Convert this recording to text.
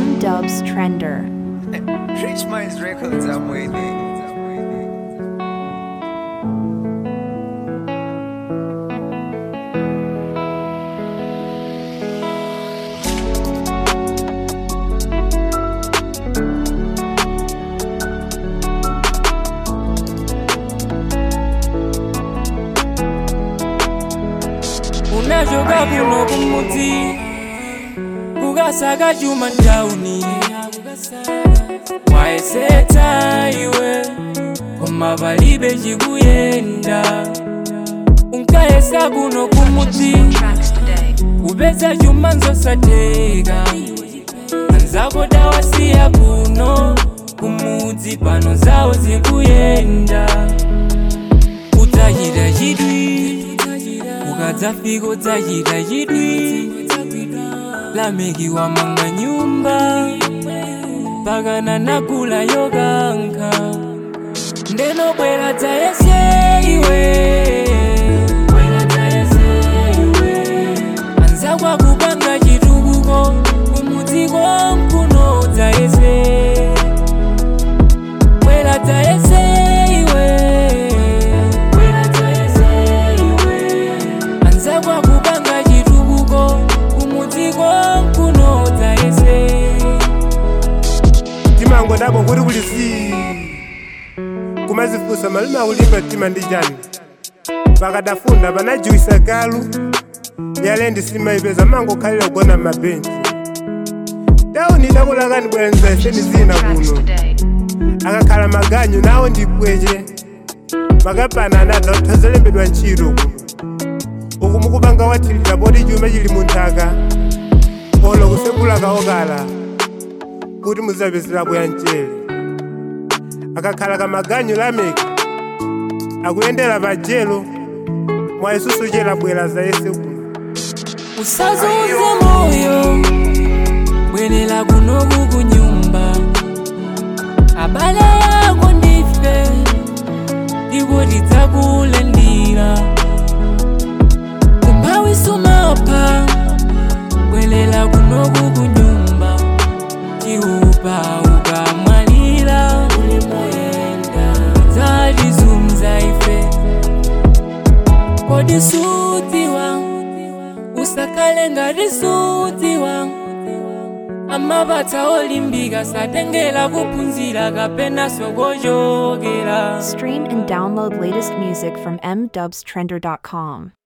M Dubs Trender. Rich Minds Records, I'm waiting. unachoka kuno kumudzi kukasaka chuma ntauni wayesetsa iwe koma palibe chikuyenda unkayesa kuno kumudzi kupeza chuma nzosatheka anzako dawasiya kuno kumudzi pano zawo zikuyenda udzachita chidwi ukadzafika udzachita chidwi lameki wamanga nyumba pakana nakula yokankha ndenobwera dzayese iwe Bwera dzayese iwe. anzakwa kupanga chitukuko kumudziko mkuno dzayese bwera dzayese iwe Bwera dzayese iwe. anzakwa kupanga chitukuko kumudziko mkuno dzayese timango ndabo kuti kuli si kumazifunsa malume akulimba tima ndi chani pakadafunda panajiwisa galu yalendi simaipeza mangokhalira kugona m'mabenchi tauni idakulakani bwerenza iseni zina kuno akakhala maganyu nawo ndipweche makapana anadza kuthozolembedwa ntchito kuno uku mukupanga wathilira poti chuma chili munthaka olo kusembula kaokala kuti muzapezerapo ya mchere akakhala kamaganyu lameki akuyendera pajelo mwa isusu chera bwera za yese kuno usazunze moyo bwerera kunoku kunyumba abale yako ndife ndipo tidzakulendira umphawi sumapha bwerera kunoku kunyumba chiupa ukamwalira ulimoyenda dzatizunza ife kodi sutiwa usakhale ngati sutiwa amapatsa olimbika satengera kuphunzira kapena sokochokera Stream and download latest music from mdubstrender.com.